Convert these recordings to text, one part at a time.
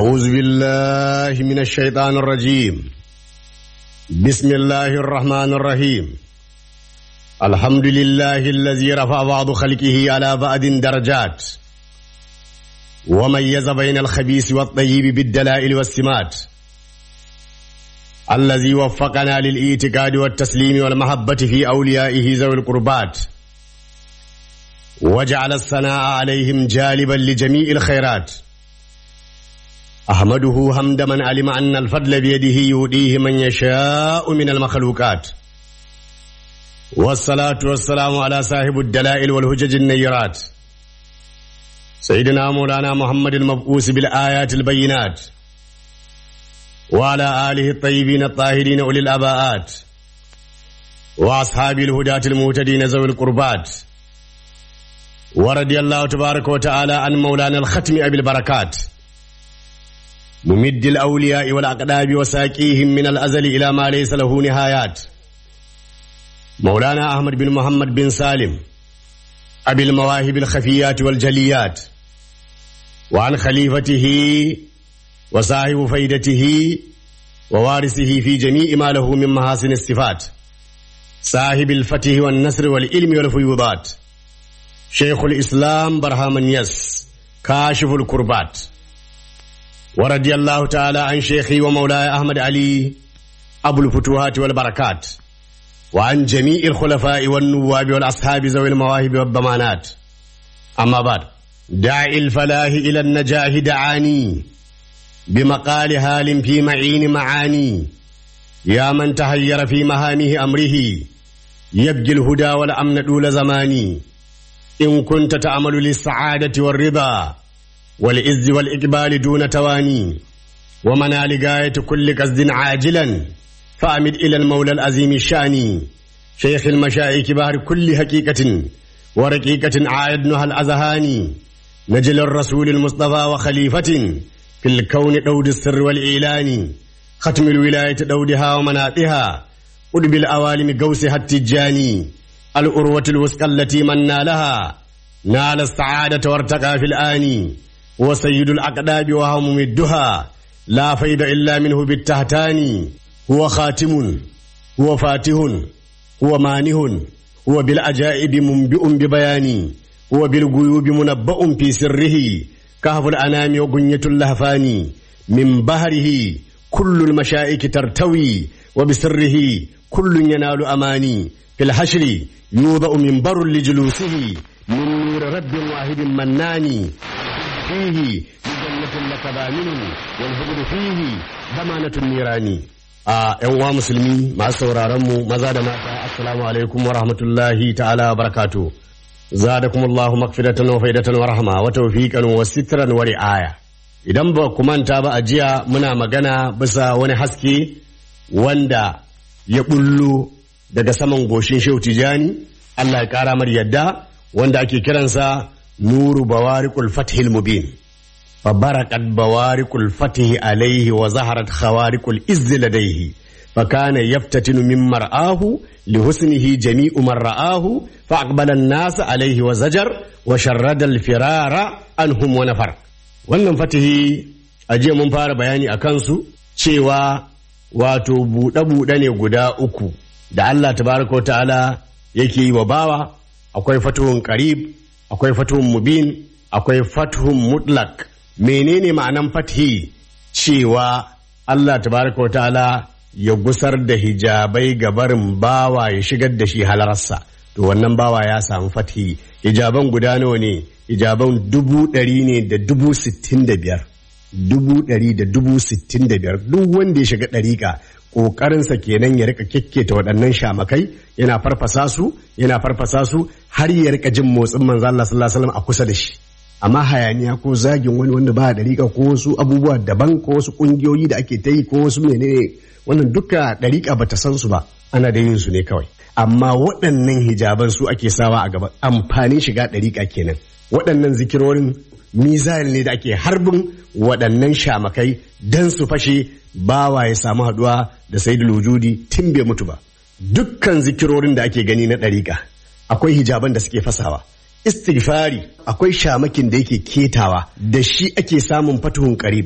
أعوذ بالله من الشيطان الرجيم بسم الله الرحمن الرحيم الحمد لله الذي رفع بعض خلقه على بعض درجات وميز بين الخبيث والطيب بالدلائل والسمات الذي وفقنا للاعتقاد والتسليم والمحبة في أوليائه ذوي القربات وجعل الثناء عليهم جالبا لجميع الخيرات أحمده حمد من علم أن الفضل بيده يؤديه من يشاء من المخلوقات والصلاة والسلام على صاحب الدلائل والهجج النيرات سيدنا مولانا محمد المبعوث بالآيات البينات وعلى آله الطيبين الطاهرين أولي الأباءات وأصحاب الهداة المهتدين ذوي القربات ورضي الله تبارك وتعالى عن مولانا الختم أبي البركات ممد الأولياء والأقداب وساقيهم من الأزل إلى ما ليس له نهايات مولانا أحمد بن محمد بن سالم أبي المواهب الخفيات والجليات وعن خليفته وصاحب فيدته ووارثه في جميع ما له من محاسن الصفات صاحب الفتح والنصر والعلم والفيوضات شيخ الإسلام برهام يس كاشف الكربات ورضي الله تعالى عن شيخي ومولاي أحمد علي أبو الفتوحات والبركات وعن جميع الخلفاء والنواب والأصحاب ذوي المواهب والضمانات أما بعد داعي الفلاح إلى النجاح دعاني بمقال هال في معين معاني يا من تهير في مهامه أمره يبجي الهدى والأمن طول زماني إن كنت تعمل للسعادة والرضا والعز والإقبال دون تواني ومنال غاية كل قصد عاجلا فأمد إلى المولى العظيم الشاني شيخ المشائك بحر كل حقيقة ورقيقة عايدنها الأذهان نجل الرسول المصطفى وخليفة في الكون دود السر والإعلان ختم الولاية دودها ومناطها قدب الأوالم قوسها التجاني الأروة الوثقى التي من نالها نال السعادة وارتقى في الآن وسيد الأقداب وهو ممدها لا فيد إلا منه بالتهتان هو خاتم هو فاتح هو مانه هو بالعجائب منبئ ببيان هو بالغيوب منبأ في سره كهف الأنام وغنية اللهفان من بهره كل المشائك ترتوي وبسره كل ينال أماني في الحشر يوضأ منبر لجلوسه من نور رب واحد منان فيه لجنة لك بامن والهبل فيه ضمانة النيران a ‘yan uwa musulmi masu sauraron mu maza da mata assalamu alaikum wa rahmatullahi ta'ala wa barakatu zadakum Allahu magfiratan wa faidatan wa rahma wa tawfiqan wa sitran wa ri'aya idan ba ku manta ba a jiya muna magana bisa wani haske wanda ya bullo daga saman goshin Shehu Tijani Allah ya kara mar yadda wanda ake kiransa nuru bawariqul fathil mubin فبرقت بوارق الفتح عليه وظهرت خوارق الإز لديه فكان يفتتن من مرآه لحسنه جميع من رآه فأقبل الناس عليه وزجر وشرد الفرار عنهم ونفر wannan fatihi a jiya mun fara bayani a kansu cewa wato buɗe-buɗe ne guda uku da Allah tabaraka wa ta'ala yake yi wa bawa akwai fatuhun qarib akwai fatuhun mubin akwai fatuhun mutlak menene ma'anan fathi cewa Allah tabaraka wa ta'ala ya gusar da hijabai ga barin bawa ya shigar da shi halarsa to wannan bawa ya samu fathi hijaban guda nawa ne hijaban dubu ɗari ne da dubu sittin da biyar dubu ɗari da dubu sittin da biyar duk wanda ya shiga ɗariƙa ƙoƙarinsa kenan ya rika kekketa waɗannan shamakai yana farfasa su yana farfasa su har ya rika jin motsin manzo Allah sallallahu alaihi wasallam a kusa da shi amma hayaniya ko zagin wani wanda ba dariƙa ko wasu abubuwa daban ko wasu ƙungiyoyi da ake ta yi ko wasu menene wannan duka dariƙa bata san su ba ana da yin su ne kawai amma waɗannan hijaban su ake sawa a gaba amfanin shiga dariƙa kenan waɗannan zikirorin mizal ne da ake harbin waɗannan shamakai dan su fashe bawa ya samu haɗuwa da sayyidul wujudi tun bai mutu ba dukkan zikirorin da ake gani na ɗariƙa akwai hijaban da suke fasawa istighfari akwai shamakin da yake ketawa da shi ake samun fatuhun qarib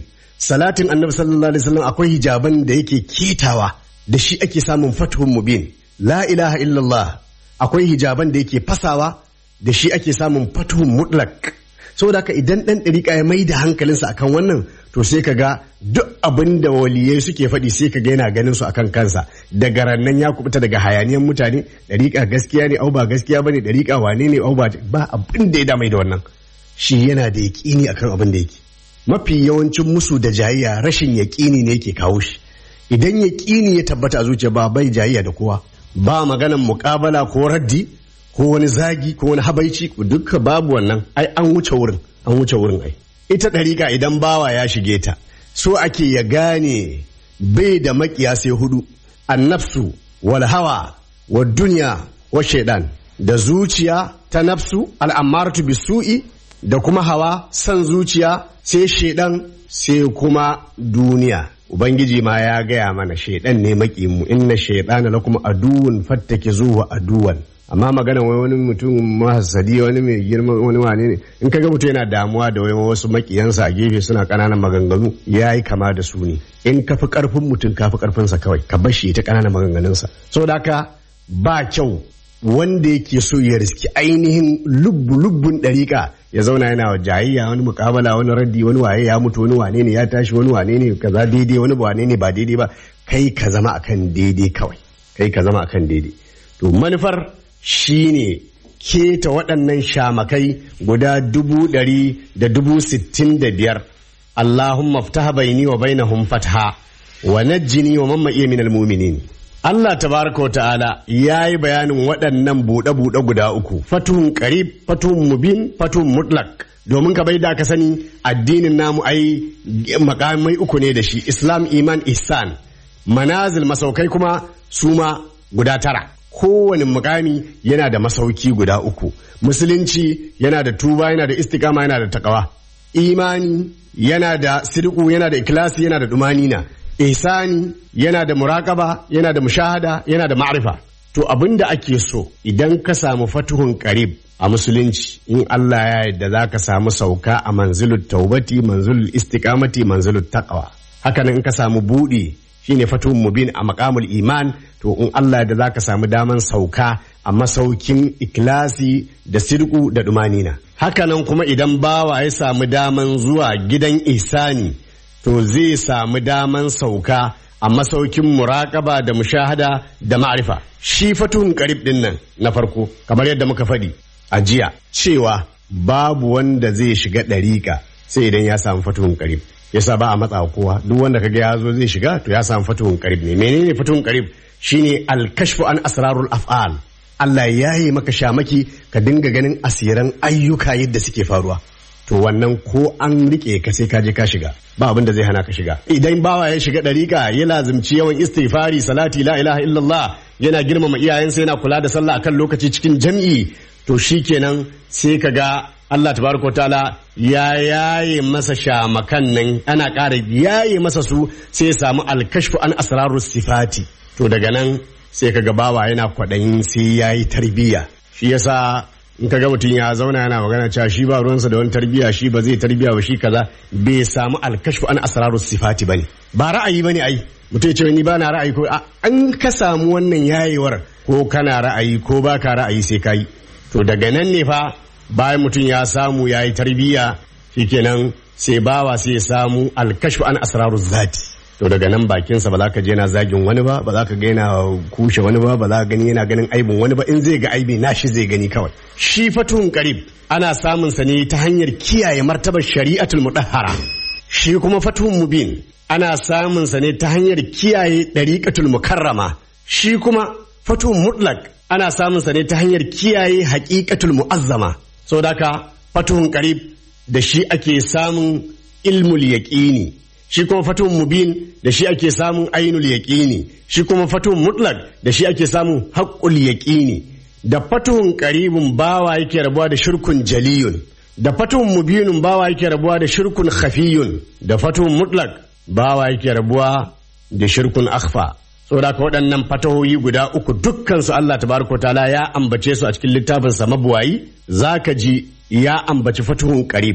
salatin annabi sallallahu alaihi wasallam akwai hijaban da yake ketawa da shi ake samun fatuhun mubin la ilaha illallah akwai hijaban da yake fasawa da shi ake samun fatuhun mutlak saboda haka idan dan dariƙa ya mai da hankalinsa akan wannan to sai ka ga duk abin da waliyai suke faɗi sai ka ga yana ganin su akan kansa daga rannan ya kubuta daga hayaniyan mutane dariƙa gaskiya ne au ba gaskiya bane dariƙa wane ne au ba ba abin da ya damai da wannan shi yana da yaƙini akan abin da yake mafi yawancin musu da jayayya rashin yaƙini ne yake kawo shi idan yaƙini ya tabbata a zuciya ba bai jayayya da kowa ba maganan muƙabala ko raddi ko wani zagi ko wani habaici duka babu wannan ai an wuce wurin an wuce wurin ai ita ɗariƙa idan bawa ya shige ta so ake ya gane bai da makiya sai hudu annafsu wal hawa wa duniya wa shaidan da zuciya ta nafsu al'amaratu bisu'i da kuma hawa san zuciya sai shaidan sai kuma duniya ubangiji ma ya gaya mana shaidan ne makimu inna shaidana lakum aduwwun fattake zuwa aduwan amma magana wai wani mutum mahasadi wani mai girma wani wane ne in kaga mutum yana damuwa da wai wasu makiyansa a gefe suna kananan maganganu ya yi kama da su ne in ka fi karfin mutum ka fi karfinsa kawai ka bar shi ta kananan maganganunsa saboda haka ba kyau wanda yake so ya riski ainihin lubbu lubbun ɗariƙa ya zauna yana wa jayayya wani mukabala wani raddi wani waye ya mutu wani wane ne ya tashi wani wane ne kaza daidai wani wane ne ba daidai ba kai ka zama akan daidai kawai kai ka zama akan daidai to manufar shine keta waɗannan shamakai guda dubu ɗari da dubu sittin da biyar Allahumma ftaha baini wa bainahum fatha wa najjini wa mamma iya minal mu'minin Allah tabaraka wa ta'ala ya yi bayanin waɗannan buɗe-buɗe guda uku fatuhun qarib fatuhun mubin fatuhun mutlak domin ka bai da ka sani addinin namu ai makamai uku ne da shi islam iman ihsan manazil masaukai kuma suma guda tara kowane mukami yana da masauki guda uku musulunci yana da tuba yana da istikama yana da takawa imani yana da sirku yana da ikilasi yana da dumanina ihsani yana da muraƙaba yana da mushahada yana da ma'rifa to abin da ake so idan ka samu fatuhun qarib a musulunci in Allah ya yarda za ka samu sauka a manzilut taubati manzilul istiqamati manzilut taqwa hakanan in ka samu buɗe shine fatuhun mubin a maqamul iman to in Allah da za ka samu daman sauka a masaukin ikilasi da sirku da dumanina hakanan kuma idan bawa ya samu daman zuwa gidan ihsani to zai samu daman sauka a masaukin muraƙaba da mushahada da ma'rifa shi fatuhun karib din nan na farko kamar yadda muka faɗi a jiya cewa babu wanda zai shiga ɗariƙa sai idan ya samu fatuhun karib yasa ba a matsa kowa duk wanda kaga ya zo zai shiga to ya samu fatuhun karib ne menene fatuhun karib shine alkashfu an asrarul af'al Allah ya yi maka shamaki ka dinga ganin asiran ayyuka yadda suke faruwa to wannan ko an rike ka sai ka je ka shiga ba abin da zai hana ka shiga idan bawa ya shiga dariƙa ya lazimci yawan istighfari salati la ilaha illallah yana girmama iyayensa yana kula da sallah akan lokaci cikin jam'i to shikenan sai ka ga Allah tabaraka ta'ala ya yaye masa shamakan nan ana ƙara yaye masa su sai ya samu alkashfu an asrarus sifati to daga nan sai ka ga bawa yana kwaɗayin sai ya yi tarbiyya shi yasa in ka ga mutum ya zauna yana magana cewa shi ba ruwansa da wani tarbiyya shi ba zai tarbiyya ba shi kaza bai samu alkashfu an asraru sifati bane ba ra'ayi bane ai mutum ya ce ni ba na ra'ayi ko an ka samu wannan yayewar ko kana ra'ayi ko ba ka ra'ayi sai ka yi to daga nan ne fa bayan mutum ya samu ya yi tarbiyya shikenan sai bawa sai ya samu alkashfu an asraru zati to daga nan bakinsa ba za ka je yana zagin wani ba ba za ka ga yana kushe wani ba ba za ka gani yana ganin aibin wani ba in zai ga aibi na shi zai gani kawai shi fatuhun karib ana samun sa ne ta hanyar kiyaye martabar shari'atul mudahhara shi kuma fatuhun mubin ana samun sa ne ta hanyar kiyaye dariqatul mukarrama shi kuma fatuhun mutlak ana samun sa ne ta hanyar kiyaye haqiqatul muazzama saboda haka fatuhun karib da shi ake samun ilmul yaqini shi kuma fatuhun mubin da shi ake samun ainul yaqini shi kuma fatuhun mutlak da shi ake samun haqqul yaqini da fatuhun qaribun bawa yake rabuwa da shirkun jaliyun da fatuhun mubinun bawa yake rabuwa da shirkun khafiyun da fatuhun mutlak bawa yake rabuwa da shirkun akhfa saboda ka waɗannan fatahoyi guda uku dukkan su Allah tabaraka taala ya ambace su a cikin littafin sa mabuwayi zaka ji ya ambaci fatuhun qarib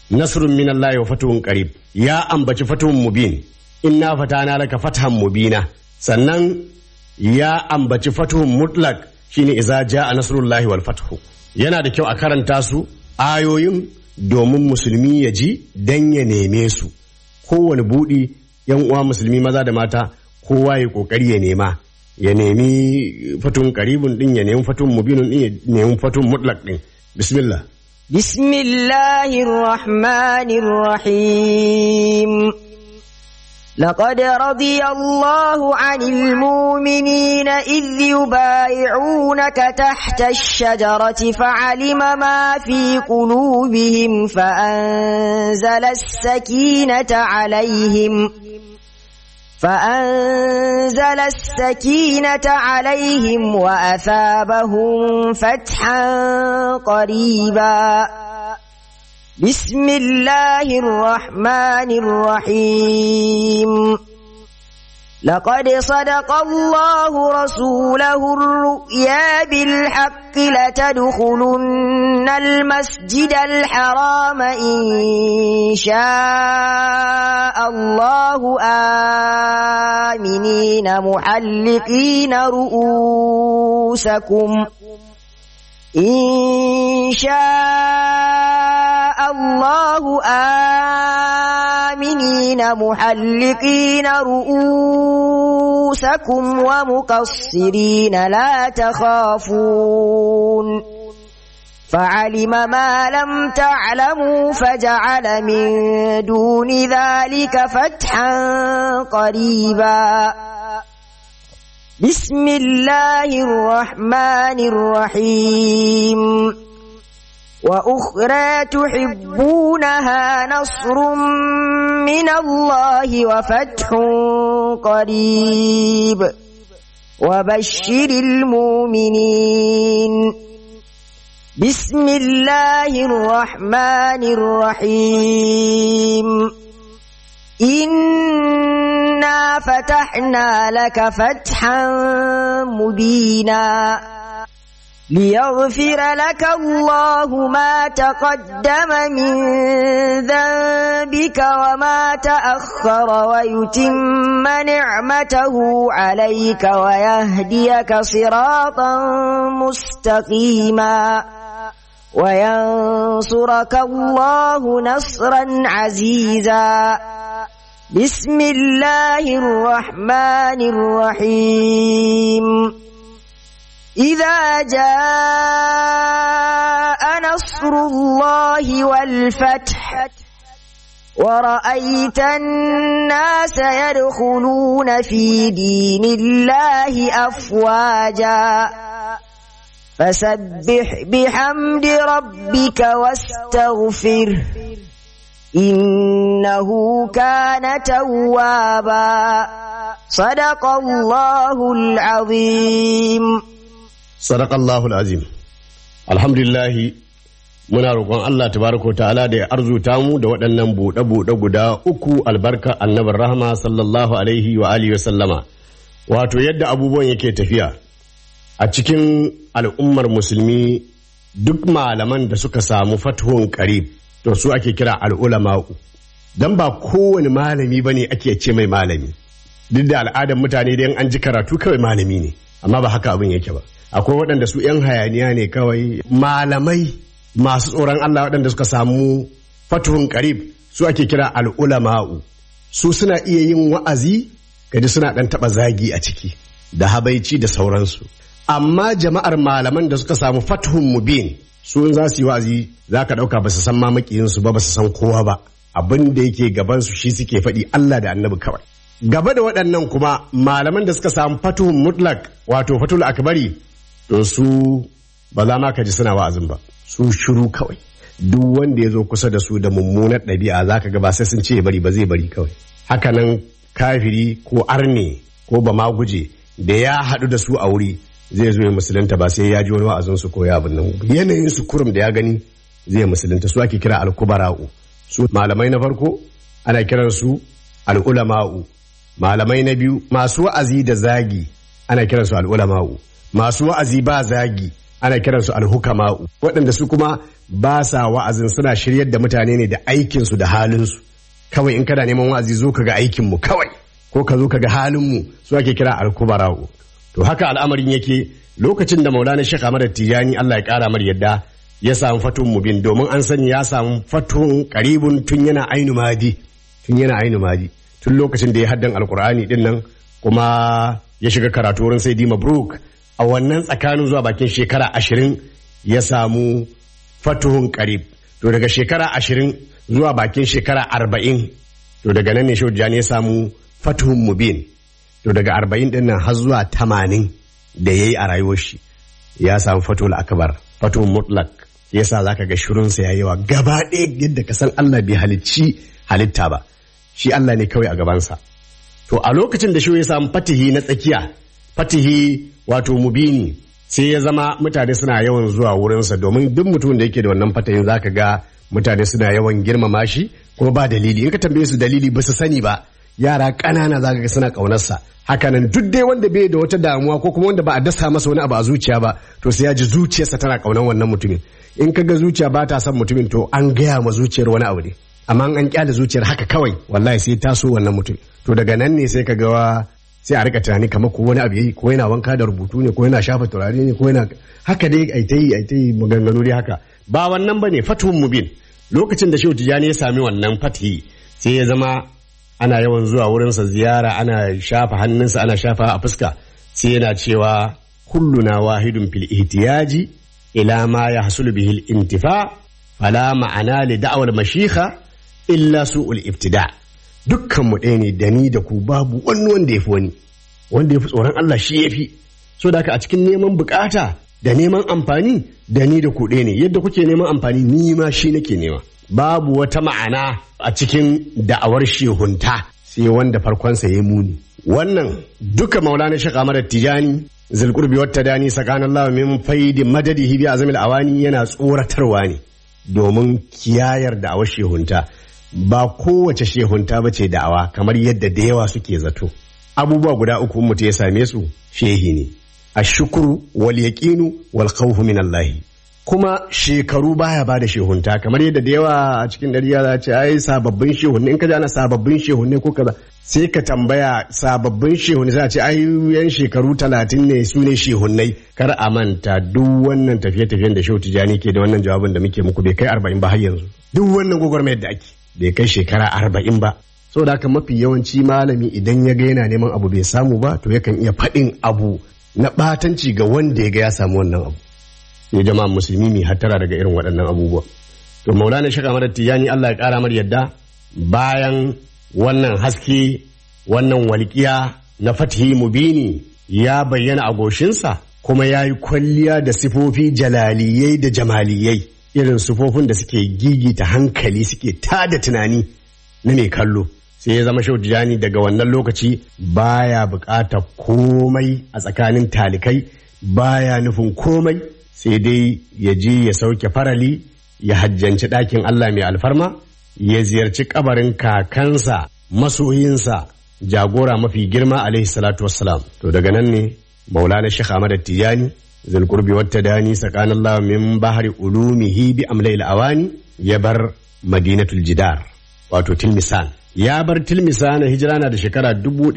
nasrun min Allah wa fatuhun qarib ya ambaci fatuhun mubin inna fatana laka fathan mubina sannan ya ambaci fatuhun mutlaq shine idza jaa nasrullahi wal fathu yana da kyau a karanta su ayoyin domin musulmi ya ji dan ya neme su kowane budi yan uwa musulmi maza da mata kowa ya kokari ya nema ya nemi fatun karibun din ya nemi fatun mubinun din ya nemi fatun mutlaq din bismillah بسم الله الرحمن الرحيم لقد رضي الله عن المؤمنين إذ يبايعونك تحت الشجرة فعلم ما في قلوبهم فأنزل السكينة عليهم فأنزل السكينة عليهم وأثابهم فتحا قريبا بسم الله الرحمن الرحيم لقد صدق الله رسوله الرؤيا بالحق لتدخلن المسجد الحرام إن شاء الله آمنين محلقين رؤوسكم إن شاء الله آمنين محلقين رؤوسكم ومقصرين لا تخافون فعلم ما لم تعلموا فجعل من دون ذلك فتحا قريبا بسم الله الرحمن الرحيم وأخرى تحبونها نصر من الله وفتح قريب وبشر المؤمنين بسم الله الرحمن الرحيم إنا فتحنا لك فتحا مبينا ليغفر لك الله ما تقدم من ذنبك وما تأخر ويتم نعمته عليك ويهديك صراطا مستقيما وينصرك الله نصرا عزيزا بسم الله الرحمن الرحيم إذا جاء نصر الله والفتح ورأيت الناس يدخلون في دين الله أفواجا فسبح بحمد ربك واستغفره إنه كان توابا صدق الله العظيم sadaqallahu alazim alhamdulillah muna roƙon Allah tabaraka wa ta'ala da ya arzuta mu da waɗannan buɗe-buɗe guda uku albarka annabin rahama sallallahu alaihi wa alihi wa sallama wato yadda abubuwan yake tafiya a cikin al'ummar musulmi duk malaman da suka samu fatuhun qarib to su ake kira al'ulama'u dan ba kowane malami bane ake ce mai malami duk da al'adar mutane da an ji karatu kawai malami ne amma ba haka abin yake ba akwai waɗanda su 'yan hayaniya ne kawai malamai masu tsoron Allah waɗanda suka samu fatuhun karib su ake kira al'ulama'u su suna iya yin wa'azi kaji suna ɗan taɓa zagi a ciki da habaici da sauransu amma jama'ar malaman da suka samu fatuhun mubin su in za su yi wa'azi za ka ɗauka ba su san ma makiyinsu ba ba su san kowa ba abin da yake gabansu shi suke faɗi Allah da annabi kawai gaba da waɗannan kuma malaman da suka samu fatuhun mutlak wato fatul akbari to su ba za ma ka ji suna wa'azin ba su shiru kawai duk wanda ya zo kusa da su da mummunar ɗabi'a za ka ga ba sai sun ce bari ba zai bari kawai hakanan kafiri ko arne ko ba ma guje da ya haɗu da su a wuri zai zo ya musulunta ba sai ya ji wani wa'azin su ko ya abin nan yanayin su kurum da ya gani zai musulunta su ake kira alkubara'u su malamai na farko ana kiran su al'ulama'u malamai na biyu masu wa'azi da zagi ana kiran su al'ulama'u masu wa'azi ba zagi ana kiransu alhukama'u waɗanda su kuma ba sa wa'azin suna shiryar da mutane ne da aikinsu da halinsu kawai in kana neman wa'azi zo ka ga aikinmu kawai ko ka zo ka ga halinmu su ake kira alkubara'u to haka al'amarin yake lokacin da maulana shekha mara tijani Allah ya kara mar yadda ya samu fatun mubin domin an sani ya samu fatun karibun tun yana ainu madi tun yana ainu madi tun lokacin da ya haddan alkur'ani din nan kuma ya shiga karatu wurin sai mabruk a wannan tsakanin zuwa bakin shekara ashirin ya samu fatuhun karib to daga shekara ashirin zuwa bakin shekara arba'in to daga nan ne shaujani ya samu fatuhun mubin to daga arba'in din nan har zuwa tamanin da ya yi a rayuwar shi ya samu fatuhul akbar fatuhun mutlak yasa zaka ga shirunsa ya yawa gaba ɗaya yadda ka san Allah bai halicci halitta ba shi Allah ne kawai a gabansa to a lokacin da shi ya samu fatihi na tsakiya fatihi wato mubini sai ya zama mutane suna yawan zuwa wurinsa domin duk mutumin da yake da wannan fatahin zaka ga mutane suna yawan girmama shi kuma ba dalili in ka tambaye su dalili ba su sani ba yara ƙanana zaka ga suna ƙaunarsa hakanan duk dai wanda bai da wata damuwa ko kuma wanda ba a dasa masa wani abu a zuciya ba to sai ya ji zuciyarsa tana ƙaunar wannan mutumin in ka ga zuciya ba ta son mutumin to an gaya ma zuciyar wani abu ne amma an kyale zuciyar haka kawai wallahi sai taso wannan mutum to daga nan ne sai ka ga sai a rika tunani kamar ko wani abu yayi ko yana wanka da rubutu ne ko yana shafa turare ne ko yana haka dai ai ta yi ai ta yi maganganu dai haka ba wannan bane fatuhun mubin lokacin da shehu tijani ya sami wannan fatihi sai ya zama ana yawan zuwa wurinsa ziyara ana shafa hannunsa ana shafa a fuska sai yana cewa kulluna wahidun fil ihtiyaji ila ma yahsulu bihi al intifa fala ma'ana li da'wal mashikha illa su'ul ibtida dukkan mu ɗaya ne da ni da ku babu wani wanda yafi wani wanda yafi tsoron Allah shi yafi so da haka a cikin neman bukata da neman amfani da ni da ku ɗaya ne yadda kuke neman amfani ni ma shi nake nema babu wata ma'ana a cikin da'awar shehunta sai wanda farkonsa ya muni wannan duka maulana shaka amara tijani zulqurbi wata dani sakanan Allah min faidi madadihi bi azamil awani yana tsoratarwa ne domin kiyayar da'awar shehunta ba kowace shehunta ba ce da'awa kamar yadda da yawa suke zato abubuwa guda uku mutum ya same su shehi ne ashukuru wal yaqinu wal khawfu min Allah kuma shekaru baya ba da shehunta kamar yadda da yawa a cikin dari ya ce ai sababbin shehunne in ka ji ana sababbin shehunne ko kaza sai ka tambaya sababbin shehunne sai a ce ai yan shekaru talatin ne su ne shehunnai kar a manta duk wannan tafiye-tafiyen da shehu tijani ke da wannan jawabin da muke muku bai kai arba'in ba har yanzu duk wannan gwagwarmayar da ake bai kai shekara arba'in ba saboda haka mafi yawanci malami idan ya ga yana neman abu bai samu ba to yakan iya faɗin abu na ɓatanci ga wanda ya ga ya samu wannan abu ya jama'a musulmi mai hattara daga irin waɗannan abubuwa to maulana shaka mara tijani Allah ya ƙara mar yadda bayan wannan haske wannan walƙiya na fatihi mubini ya bayyana a goshinsa kuma ya yi kwalliya da sifofi jalaliyai da jamaliyai irin sifofin da suke gigita hankali suke tada tunani na mai kallo sai ya zama shaudiyani daga wannan lokaci baya buƙatar komai a tsakanin talikai baya nufin komai sai dai ya je ya sauke farali ya hajjanci ɗakin Allah mai alfarma ya ziyarci kabarin kakansa masoyinsa jagora mafi girma alaihi salatu wassalam to daga nan ne maulana shekh ahmad tijani zulqurbi wata dani sakanallahu min bahri ulumihi bi amlail awani ya bar madinatul jidar wato tilmisan ya bar tilmisan hijira na da shekara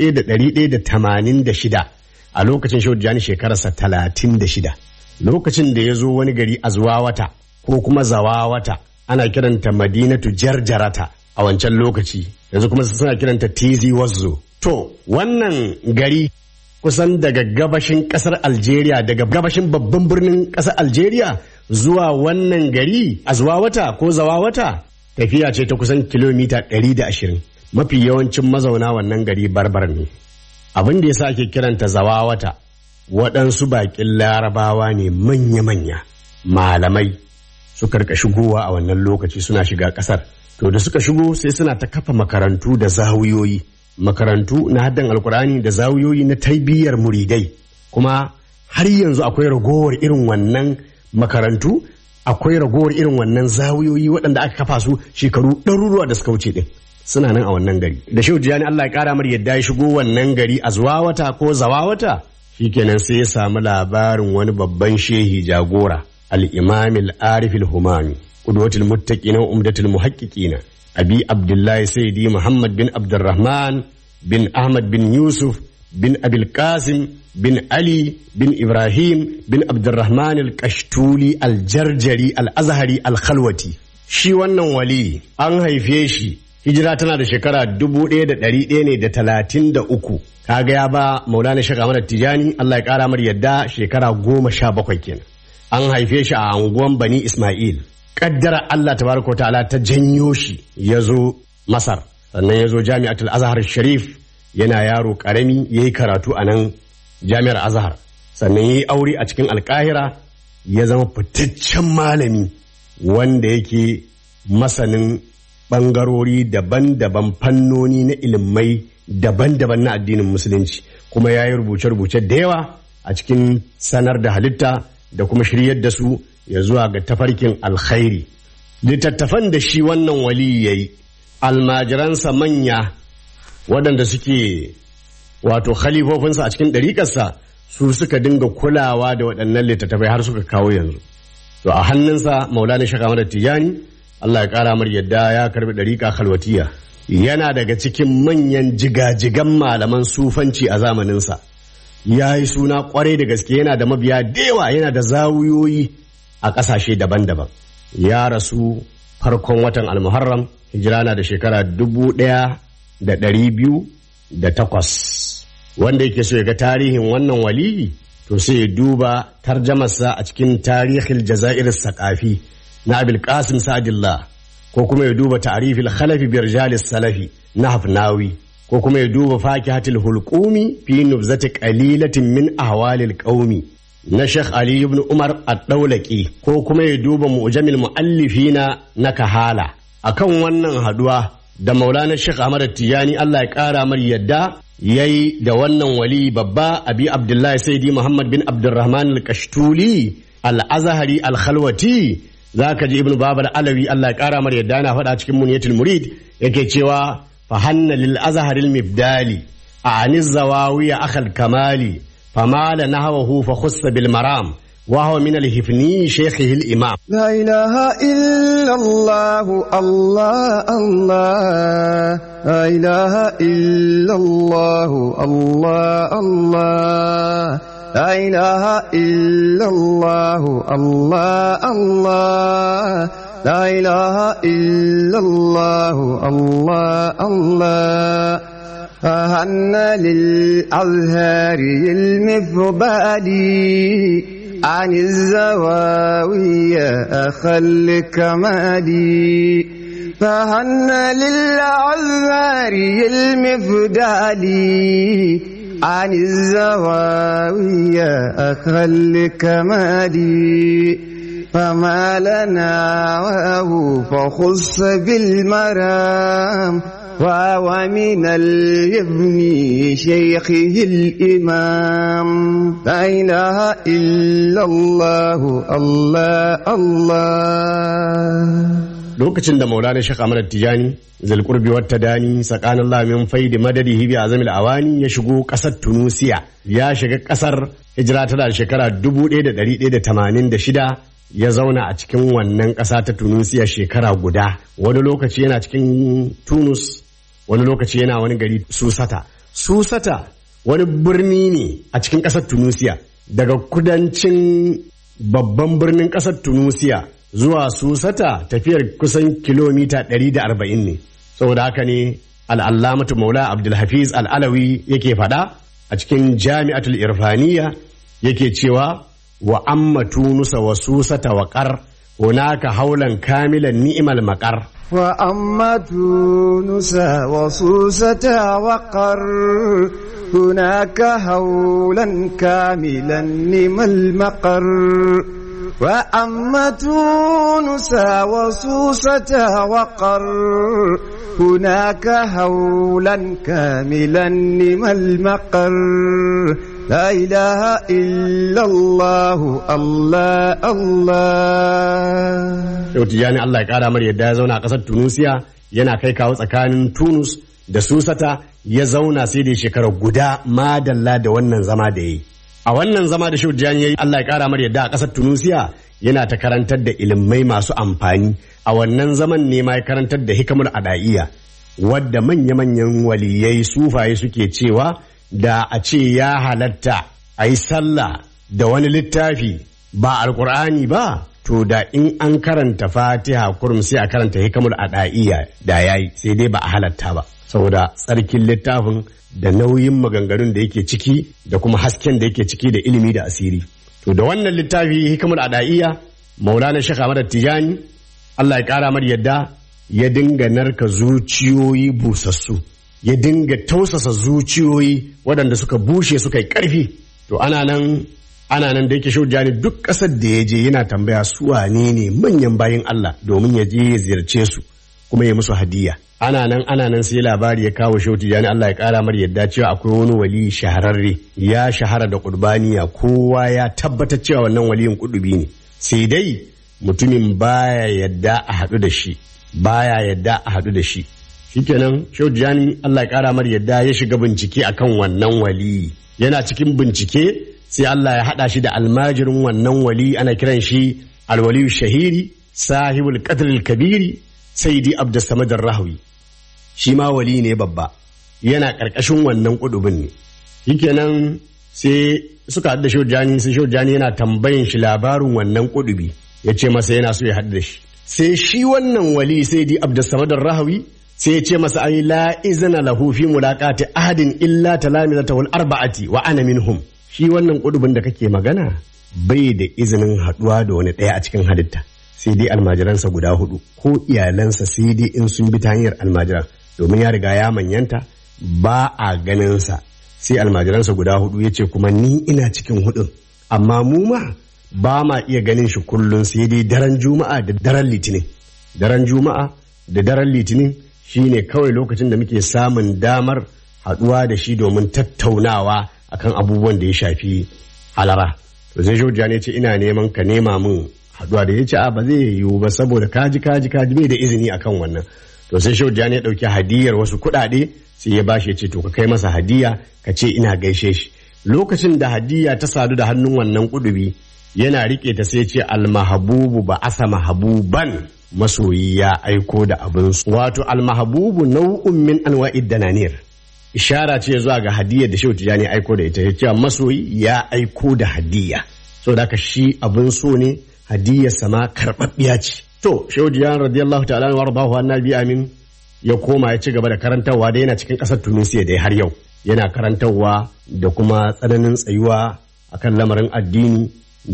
1186 a lokacin shehu jani shekararsa 36 lokacin da ya zo wani gari a wata ko kuma zawawata ana kiranta madinatu jarjarata a wancan lokaci yanzu kuma suna kiranta tizi wazzo to wannan gari kusan daga gabashin kasar algeria daga gabashin babban birnin kasar algeria zuwa wannan gari a wata ko zawawata tafiya ce ta kusan kilomita 120 mafi yawancin mazauna wannan gari barbar ne abin da ya sa ake kiranta zawawata waɗansu baƙin larabawa ne manya-manya malamai suka rika shigowa a wannan lokaci suna shiga ƙasar to da suka shigo sai suna ta kafa makarantu da zawiyoyi makarantu na haddan alkurani da zawiyoyi na tarbiyyar muridai kuma har yanzu akwai ragowar irin wannan makarantu akwai ragowar irin wannan zawiyoyi waɗanda aka kafa su shekaru ɗaruruwa da suka wuce ɗin suna nan a wannan gari da shehu jiyani Allah ya ƙara mar yadda ya shigo wannan gari a zuwawata ko zawawata shikenan sai ya samu labarin wani babban shehi jagora al-imam al-arif al-humami qudwatul muttaqina wa umdatul muhaqqiqina abi abdullahi sayyidi muhammad bin abdurrahman bin ahmad bin yusuf bin abil qasim bin ali bin ibrahim bin abdurrahman al-kashtuli al-jarjari al-azhari al-khalwati shi wannan wali an haife shi hijira tana da shekara dubu ɗaya da ɗari ɗaya ne da talatin da uku kaga ya ba maulana shaka mana tijani allah ya ƙara mar yadda shekara goma sha bakwai kenan an haife shi a anguwan bani ismail kaddara allah tabaraka wa ta'ala ta janyo shi ya zo masar sannan ya zo jami'atul azhar sharif yana yaro karami ya yi karatu a nan jami'ar azhar sannan ya yi aure a cikin alkahira ya zama fitaccen malami wanda yake masanin ɓangarori daban-daban fannoni na ilimai daban-daban na addinin musulunci kuma ya yi rubuce-rubuce da yawa a cikin sanar da halitta da kuma shiryar da su ya zuwa ga tafarkin alkhairi littattafan da shi wannan wali ya yi almajiransa manya waɗanda suke wato khalifofinsa a cikin ɗariƙarsa su suka dinga kulawa da waɗannan littattafai har suka kawo yanzu to a hannunsa maulana shaka mada tijani Allah ya ƙara mar yadda ya karbi ɗariƙa khalwatiya yana daga cikin manyan jigajigan malaman sufanci a zamaninsa ya yi suna kwarai da gaske yana da mabiya da yawa yana da zawuyoyi a ƙasashe daban-daban ya rasu farkon watan almuharram hijira na da shekara dubu ɗaya da ɗari biyu da takwas wanda yake so ya ga tarihin wannan waliyi to sai ya duba tarjamarsa a cikin tarihin jazair sakafi na abil qasim sa'adillah ko kuma ya duba ta'rifil khalafi bi rijalis salafi na hafnawi ko kuma ya duba fakihatul hulqumi fi nubzati qalilatin min ahwalil qaumi na Sheikh Ali ibn Umar ad-Dawlaki ko kuma ya duba mu'jamil muallifina na kahala akan wannan haduwa da Maulana Sheikh Ahmad Tijani Allah ya kara mar yadda yayi da wannan wali babba Abi Abdullahi Sayyidi Muhammad bin Abdurrahman al-Kashtuli al-Azhari al-Khalwati zaka ji Ibn Babar Alawi Allah ya kara mar yadda na faɗa cikin Muniyatul Murid yake cewa فهن للأزهر المبدالي عن الزواوية أخ الكمال فمال نهوه فخص بالمرام وهو من الهفني شيخه الإمام لا إله إلا الله الله الله لا إله إلا الله الله الله لا إله إلا الله الله الله لا إله إلا الله الله الله فهن للأزهار المفضالي عن الزواوية أخل كمالي فهن للأزهار المفضالي عن الزواوية أخل كمالي فما لنا وهو فخص بالمرام وهو من الابن شيخه الإمام لا إله إلا الله الله الله lokacin da maulana shek ahmad tijani zalqurbi wata dani tsakanin Allah min faidi madadihi bi azamil awani ya shigo kasar tunusiya ya shiga kasar hijira tana da shekara 1186 ya zauna a cikin wannan ƙasa ta tunusiya shekara guda wani lokaci yana cikin tunus wani lokaci yana wani gari susata susata wani birni ne a cikin ƙasar tunusiya daga kudancin babban birnin ƙasar tunusiya zuwa susata tafiyar kusan kilomita 140 ne saboda haka ne al'allamatu maula abdulhafiz al'alawi yake faɗa a cikin jami'atul irfaniya yake cewa wa amma tunusa wa susata wa ƙar hunaka haulan kamilan ni'imal maƙar وأما تونس وصوصة وقر هناك هولا كاملا نم المقر وأما تونس وصوصة وقر هناك هولا كاملا نم المقر لا إله إلا الله الله الله Yau Tijjani Allah ya ƙara mar yadda ya zauna a ƙasar Tunusiya yana kai kawo tsakanin Tunus da Susata ya zauna sai da shekara guda madalla da wannan zama da ya yi. a wannan zama da shehu tijjani yayi Allah ya kara mar yadda a ƙasar Tunusiya yana ta karantar da ilimai masu amfani a wannan zaman ne ma ya karantar da hikamul adaiya wadda manya-manyan waliyai sufaye suke cewa da a ce ya halatta a yi sallah da wani littafi ba alkur'ani ba to da in an karanta fatiha kurum sai a karanta hikamul adaiya da yayi sai dai ba a halatta ba saboda tsarkin littafin da nauyin maganganun da yake ciki da kuma hasken da yake ciki da ilimi da asiri to da wannan littafi hikamul adaiya maulana shekha ahmad tijani Allah ya kara mar yadda ya dinga narka zuciyoyi busassu ya dinga tausasa zuciyoyi waɗanda suka bushe suka yi ƙarfi to ana nan ana nan da yake shaujani duk ƙasar da ya je yana tambaya su wane ne manyan bayin Allah domin ya je ya ziyarce su kuma ya musu hadiya ana nan ana nan sai labari ya kawo shehu tijani Allah ya kara mar yadda cewa akwai wani wali shahararre ya shahara da kurbaniya kowa ya tabbatar cewa wannan waliyin kudubi ne sai dai mutumin baya yadda a haɗu da shi baya yadda a haɗu da shi shikenan shehu tijani Allah ya kara mar yadda ya shiga bincike akan wannan wali yana cikin bincike sai Allah ya haɗa shi da almajirin wannan wali ana kiran shi alwaliyu shahiri sahibul qadr kabiri saidi abdussamad rahawi shi ma wali ne babba yana ƙarƙashin wannan ƙudubin ne shikenan sai suka haɗu da shojani sai shojani yana tambayin shi labarin wannan ƙudubi ya ce masa yana so ya haɗu da shi sai shi wannan wali saidi abdussamad rahawi sai ya ce masa ai la izina lahu fi mulaqati ahadin illa talamizatahu arba'ati wa ana minhum shi wannan ƙudubin da kake magana bai da izinin haɗuwa da wani ɗaya a cikin halitta sai dai almajiransa guda hudu ko iyalansa sai dai in sun bi ta hanyar almajiran domin ya riga ya manyanta ba a ganinsa sai almajiransa guda hudu ya ce kuma ni ina cikin hudun amma mu ma ba ma iya ganin shi kullum sai dai daren juma'a da daren litinin daren juma'a da daren litinin shine kawai lokacin da muke samun damar haduwa da shi domin tattaunawa akan abubuwan da ya shafi halara to sai shojiya ne ce ina neman ka nema min haduwa da ya ce a ba zai yiwu ba saboda kaji kaji kaji bai da izini akan wannan to sai shehu ya dauki hadiyar wasu kuɗaɗe sai ya bashi ya ce to ka kai masa hadiya ka ce ina gaishe shi lokacin da hadiya ta sadu da hannun wannan kudubi yana rike ta sai ce almahabubu ba asa mahabuban masoyi ya aiko da abin wato almahabubu nau'un min anwa'id dananir ishara ce zuwa ga hadiyar da shehu tijani aiko da ita ya ce masoyi ya aiko da hadiya saboda haka shi abin so ne hadiyar sama karɓaɓɓiya ce. To, Shehu Jiyan radiyallahu ta'ala wa rabahu annabi amin ya koma ya ci gaba da karantarwa da yana cikin ƙasar Tunisiya da har yau. Yana karantarwa da kuma tsananin tsayuwa akan lamarin addini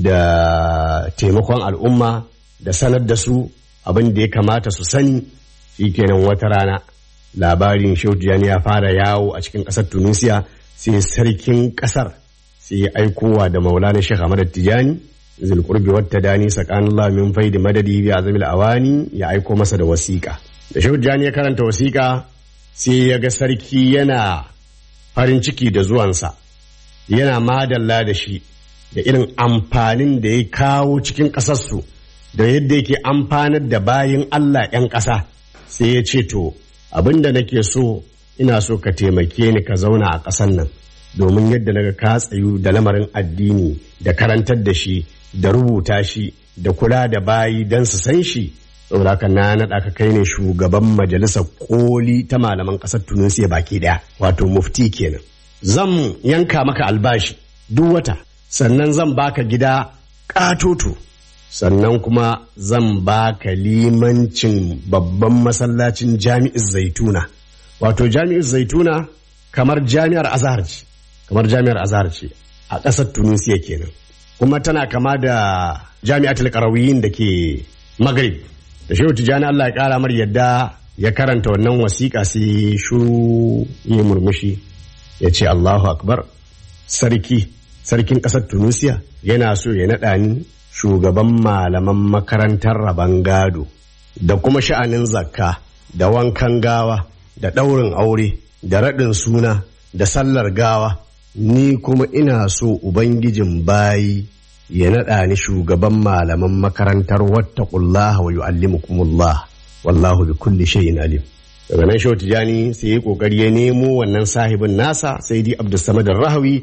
da taimakon al'umma da sanar da su abin da ya kamata su sani shikenan wata rana labarin Shehu Jiyan ya fara yawo a cikin ƙasar Tunisiya sai sarkin ƙasar sai ya aikowa da Maulana Sheikh Ahmad Tijani zulkurbi wata dani sakan Allah min faidi madadi bi azamil awani ya aiko masa da wasiƙa da shahujjani ya karanta wasiƙa sai ya ga sarki yana farin ciki da zuwansa yana madalla da shi da irin amfanin da ya kawo cikin ƙasarsu da yadda yake amfanar da bayin Allah 'yan ƙasa sai ya ce to abin da nake so ina so ka taimake ni ka zauna a ƙasar nan domin yadda naga ka tsayu da lamarin addini da karantar da shi da rubuta shi da kula da bayi don su san shi saboda ka na naɗa ka kai ne shugaban majalisar koli ta malaman ƙasar tunisiya baki ɗaya wato mufti kenan zan yanka maka albashi duk wata sannan zan baka gida ƙatoto sannan kuma zan baka limancin babban masallacin jami'ar zaituna wato jami'ar zaituna kamar jami'ar azhar ce kamar jami'ar azhar ce a ƙasar tunisiya kenan kuma tana kama da jami'atul qarawiyin da ke maghrib da shehu tijani Allah ya kara mar yadda ya karanta wannan wasiƙa sai shuru yi murmushi ya ce Allahu akbar sarki sarkin ƙasar tunisiya yana so ya naɗa ni shugaban malaman makarantar rabon gado da kuma sha'anin zakka da wankan gawa da ɗaurin aure da raɗin suna da sallar gawa ni kuma ina so ubangijin bayi ya naɗa ni shugaban malaman makarantar wattaqullaha wa yu'allimukumullah wallahu bi kulli shay'in alim daga nan shehu tijani sai ya kokari ya nemo wannan sahibin nasa sai di abdussamad rahawi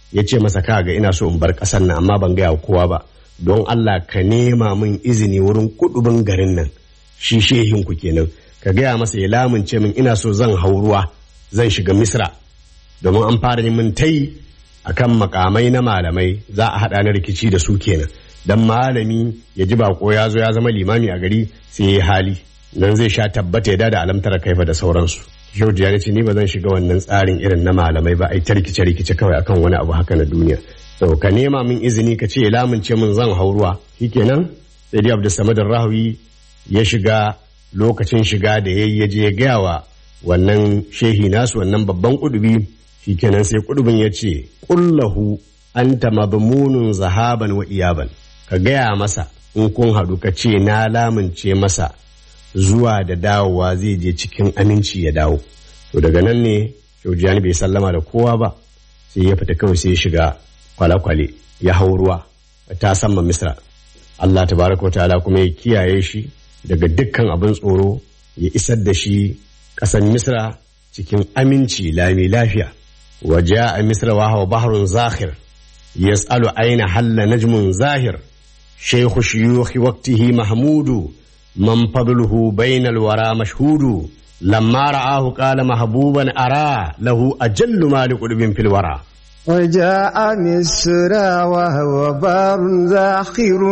ya ce masa kaga ina so in bar ƙasar nan amma ban gaya kowa ba don Allah ka nema min izini wurin kudubin garin nan shi shehin ku kenan ka gaya masa ya lamunce min ina so zan hau ruwa zan shiga misra domin an fara min tai akan makamai na malamai za a haɗa na rikici da su kenan dan malami ya ji bako ya zo ya zama limami a gari sai ya hali nan zai sha tabbata ya da alamtar kaifa da sauransu yau da ce ni ba zan shiga wannan tsarin irin na malamai ba ai ta rikice rikice kawai akan wani abu haka na duniya to ka nema min izini ka ce lamunce min zan hau ruwa shikenan sai dai Abdul Samad Rahawi ya shiga lokacin shiga da yayi ya je ya gaya wa wannan shehi nasu wannan babban kudubi shikenan sai kudubin ya ce kullahu anta madmunun zahaban wa iyaban ka gaya masa in kun haɗu ka ce na lamunce masa zuwa da dawowa zai je cikin aminci ya dawo to daga nan ne shaujiyani bai sallama da kowa ba sai ya fita kawai sai ya shiga kwale-kwale ya hau ruwa ta sama misra Allah tabaraka wa ta'ala kuma ya kiyaye shi daga dukkan abin tsoro ya isar da shi ƙasar misra cikin aminci lami lafiya waje a misra wa hawa baharun zahir yas'alu aina halla najmun zahir shaykhu shuyukhi waqtihi mahmudu man fadluhu bainal wara mashhudu lamma ra'ahu qala mahbuban ara lahu ajallu maliqudbin fil wara وجاء مصر وهو بار زاخر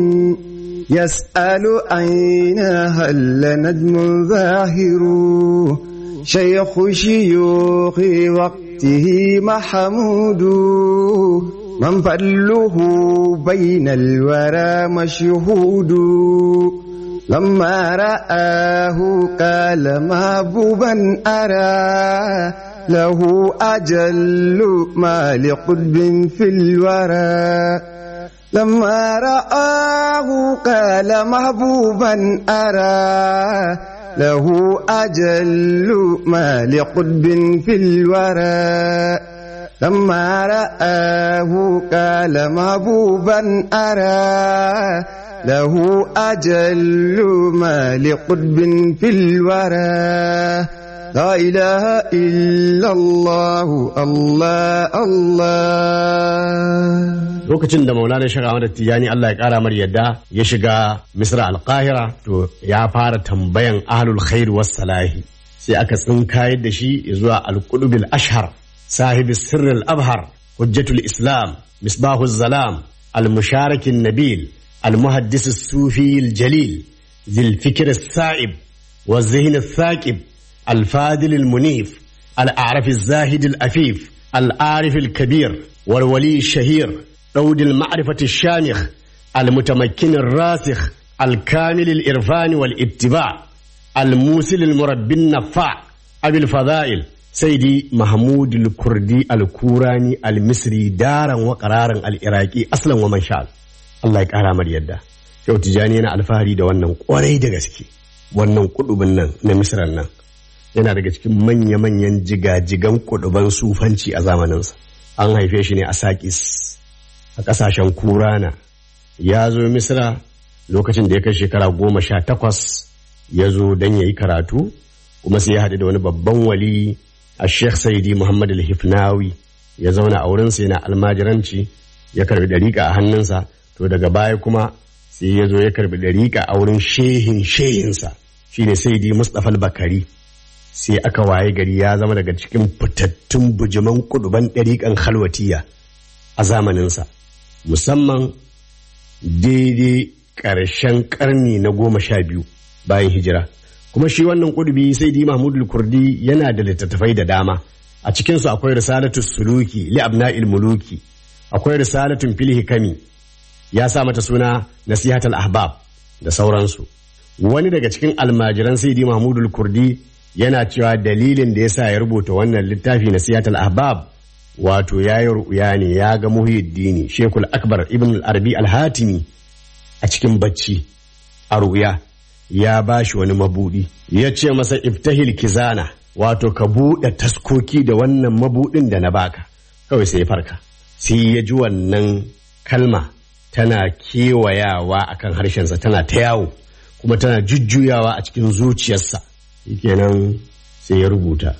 يسأل أين هل نجم ظاهر شيخ شيوخ وقته محمود من فضله بين الورى مشهود لما رآه قال محبوبا أرى له أجل ما لقطب في الورى لما رآه قال محبوبا أرى له أجل ما لقطب في الورى لما رآه قال محبوبا أرى له أجل ما لقطب في الورى لا إله إلا الله الله الله lokacin da maulana shiga Ahmad Tijani Allah ya kara mar yadda ya shiga Misra al-Qahira to ya fara tambayan ahlul khair was salahi sai aka tsinkayar da shi zuwa al-qudbil ashhar sahibi sirr al-abhar hujjatul islam misbahu zalam al-musharik nabil al-muhaddis as-sufi al-jalil ذي الفكر السائب والذهن الثاقب الفاضل المنيف الأعرف الزاهد الأفيف العارف الكبير والولي الشهير عود المعرفة الشامخ المتمكن الراسخ الكامل الإرفان والاتباع الموسل المربي النفاع أبي الفضائل سيدي محمود الكردي الكوراني المصري دارا وقرارا العراقي أصلا ومن شاء الله يكرم مر يدا yau tijani yana alfahari da wannan kwarai da gaske wannan kudubin nan na misran nan yana daga cikin manya-manyan jigajigan kuduban sufanci a zamaninsa an haife shi ne a sakis a ƙasashen kurana ya zo misra lokacin da ya kai shekara goma sha takwas ya zo don ya yi karatu kuma sai ya haɗu da wani babban wali a sheikh saidi muhammad al-hifnawi ya zauna a wurinsa yana almajiranci ya karbi dariƙa a hannunsa to daga baya kuma sai ya zo ya karbi dariƙa a wurin shehin shehinsa shine saidi mustapha bakari sai aka waye gari ya zama daga cikin fitattun bujiman kuduban ɗariƙan halwatiya a zamaninsa musamman daidai ƙarshen ƙarni na goma sha biyu bayan hijira kuma shi wannan kudubi sai di mahmudul kurdi yana da littattafai da dama a cikinsu akwai risalatu suluki li abna'il muluki akwai risalatun fil hikami ya sa mata suna nasihatul ahbab da sauransu wani daga cikin almajiran saidi mahmudul kurdi yana cewa dalilin da ya sa ya rubuta wannan littafi na siyatul ahbab wato ya yi ru'ya ne ya ga muhyiddini shekul akbar ibn al-arabi al-hatimi a cikin bacci a ru'ya ya ba shi wani mabudi ya ce masa iftahil kizana wato ka buɗe taskoki da wannan mabudin da na baka kawai sai ya farka sai ya ji wannan kalma tana kewayawa akan harshensa tana ta yawo kuma tana jujjuyawa a cikin zuciyarsa kenan sai ya rubuta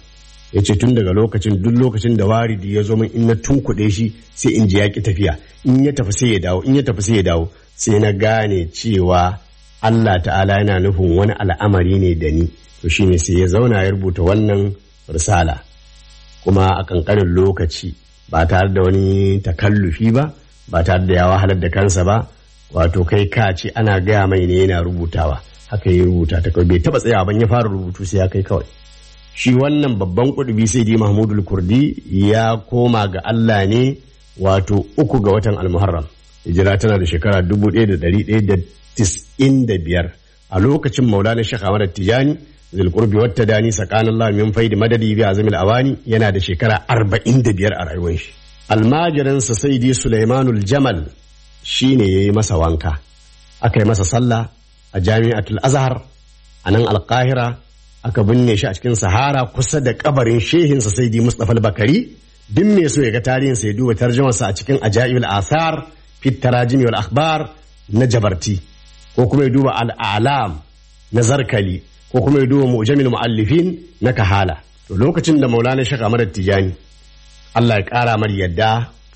ya ce tun daga lokacin duk lokacin da waridi ya zo min in na tunkuɗe shi sai in ji ya ki tafiya in ya tafi sai ya dawo in ya tafi sai ya dawo sai na gane cewa Allah ta'ala yana nufin wani al'amari ne da ni to shine sai ya zauna ya rubuta wannan risala kuma a kankanin lokaci ba tare da wani takallufi ba ba tare da ya wahalar da kansa ba wato kai ka ce ana gaya mai ne yana rubutawa haka ya rubuta ta kawai bai taba tsayawa ban ya fara rubutu sai ya kai kawai shi wannan babban kudubi sai dai mahmudul kurdi ya koma ga Allah ne wato uku ga watan almuharram hijira tana da shekara dubu ɗaya da ɗari ɗaya da tis'in da biyar a lokacin maulana shekh ahmad tijani zulkurbi wata dani tsakanin Allah min faidi madadi bi azamil awani yana da shekara arba'in da biyar a rayuwar shi almajirinsa saidi sulaimanul jamal shine ya yi masa wanka aka yi masa sallah a jami'atul azhar a nan alkahira aka binne shi a cikin sahara kusa da kabarin shehinsa saidi mustapha bakari duk mai so ya ga tarihinsa ya duba tarjumarsa a cikin ajaibul asar fit tarajimi wal akhbar na jabarti ko kuma ya duba al'alam na zarkali ko kuma ya duba mu'jamil mu'allifin na kahala to lokacin da maulana shaka Ahmad tijani Allah ya kara mar yadda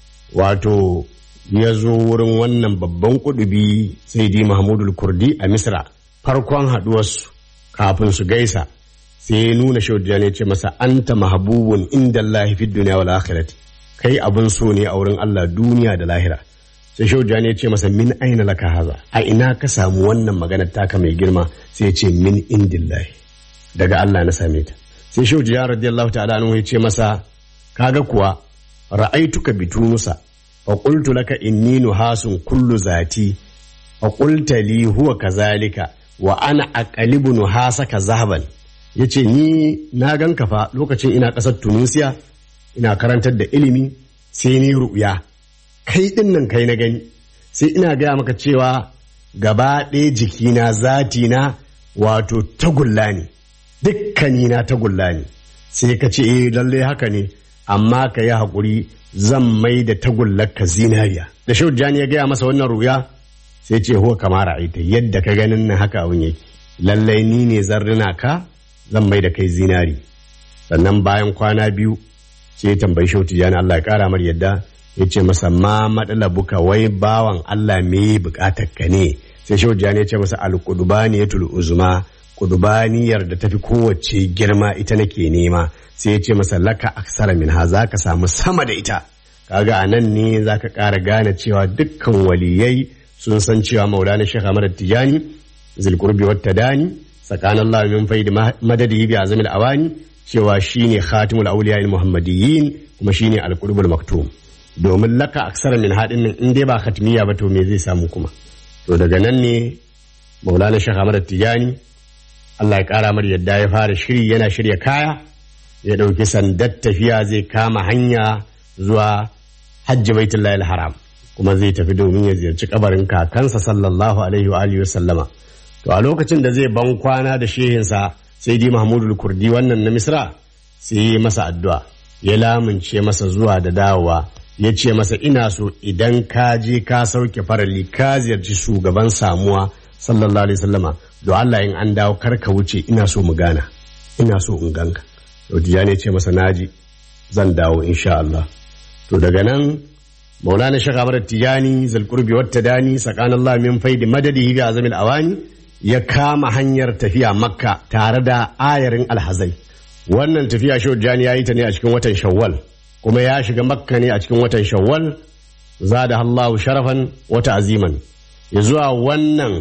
wato ya zo wurin wannan babban kudubi sai di mahmudul kurdi a misra farkon haduwarsu kafin su gaisa sai ya nuna shaudiyani ya ce masa anta mahabubun inda Allah fi duniya wal akhirati kai abun so ne a wurin Allah duniya da lahira sai shaudiyani ya ce masa min aina laka haza a ina ka samu wannan maganar taka mai girma sai ya ce min indillahi daga Allah na same ta sai shaudiyani radiyallahu ta'ala anhu ya ce masa kaga kuwa ra'aituka bitunusa fa qultu laka inni nuhasun kullu zati fa qulta li huwa kazalika wa ana aqalibu nuhasaka zahaban yace ni na ganka fa lokacin ina kasar Tunisia ina karantar da ilimi sai ni ru'ya kai din nan kai na gani sai ina gaya maka cewa gaba ɗaya jikina zati na wato tagulla ne dukkanina tagulla ne sai ka ce eh lalle haka ne amma ka yi haƙuri zan mai da tagullarka zinariya da shaujani ya gaya masa wannan ruya sai ce huwa kama ra'aita yadda ka ganin nan haka abin yake lallai ni ne zarrina ka zan mai da kai zinari sannan bayan kwana biyu sai ya tambayi shautijani Allah ya kara mar yadda ya ce masa ma matsala buka wai bawan Allah me bukatar ka ne sai shautijani ya ce masa alƙudubaniyatul uzma kudubaniyar da tafi kowace girma ita nake nema sai ya ce masa laka aksara min ha za ka samu sama da ita kaga a nan ne za ka ƙara gane cewa dukkan waliyai sun san cewa maulana shekha ahmad tijani zilkurbi wata dani tsakanin Allah min faidi madadi bi azamil awani cewa shine khatimul awliya muhammadiyyin kuma shine alqurbul maktum domin laka aksara min hadin nan in dai ba khatmiya ba to me zai samu kuma to daga nan ne maulana shekha ahmad tijani Allah ya kara mar yadda ya fara shiri yana shirya kaya ya ɗauki sandar tafiya zai kama hanya zuwa hajji baitullahi haram kuma zai tafi domin ya ziyarci kabarin kakansa sallallahu alaihi wa alihi sallama to a lokacin da zai ban kwana da shehinsa sai di mahmudu kurdi wannan na misra sai yi masa addu'a ya lamunce masa zuwa da dawowa ya ce masa ina so idan ka je ka sauke farali ka ziyarci shugaban samuwa sallallahu alaihi sallama don Allah in an dawo kar ka wuce ina so mu gana ina so in ganka Yaudiya ne ce masa naji zan dawo insha Allah. To daga nan Maulana Sheikh Ahmad Tijani zalqurbi wata dani sakan Allah min faidi madadihi bi azamil awani ya kama hanyar tafiya Makka tare da ayarin alhazai. Wannan tafiya Sheikh Tijani ya yi ta ne a cikin watan Shawwal kuma ya shiga Makka ne a cikin watan Shawwal zada Allahu sharafan wata aziman. Ya zuwa wannan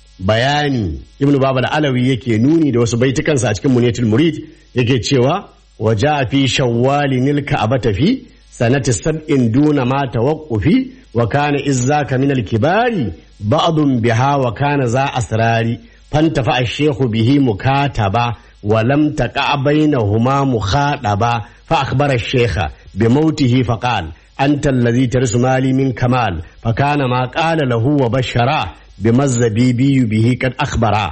bayani Ibn Babal Alawi yake nuni da wasu baitukansa a cikin Muniyatul Murid yake cewa waja fi shawwali nilka abata fi sanati sab'in duna ma tawaqqufi wa kana izzaka min al-kibari ba'dun biha wa kana za asrari fantafa ash-shaykhu bihi mukataba wa lam taqa bainahuma mukhadaba fa akhbara ash-shaykha bi mautihi fa qala anta alladhi tarisu mali min kamal fa kana ma qala lahu wa bashara بمزبيبي به قد أخبرا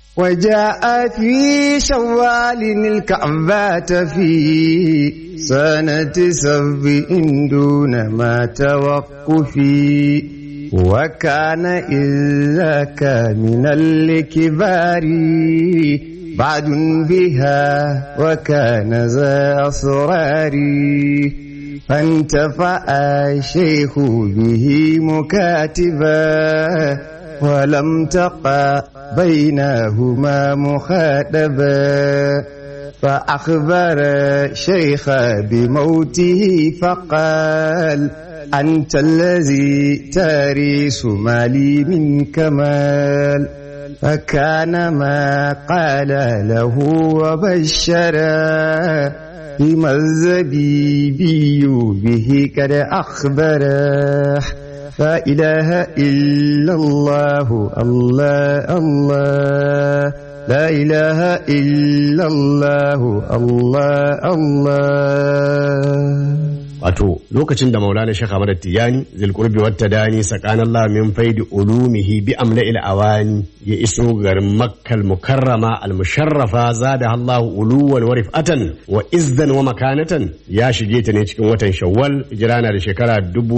وجاء في شوال الكعبة في سنة سبع دون ما توقفي وكان إذاك من الكبار بعد بها وكان ذا أسرار فانتفع الشيخ به مكاتبا ولم تقع بينهما مخاطبا فأخبر الشيخ بموته فقال أنت الذي تريس مالي من كمال فكان ما قال له وبشرا بما الزبيبي به قد أخبره فإله إلا الله الله الله لا إله إلا الله الله الله wato lokacin da maulana shaka madar tijani zilkurbi wata dani sakanan Allah min faidi ulumihi bi amla il awani ya iso garin makkal mukarrama al musharrafa zada Allah uluwan wa rif'atan wa izdan wa makanatan ya shige ta ne cikin watan shawwal hijira na da shekara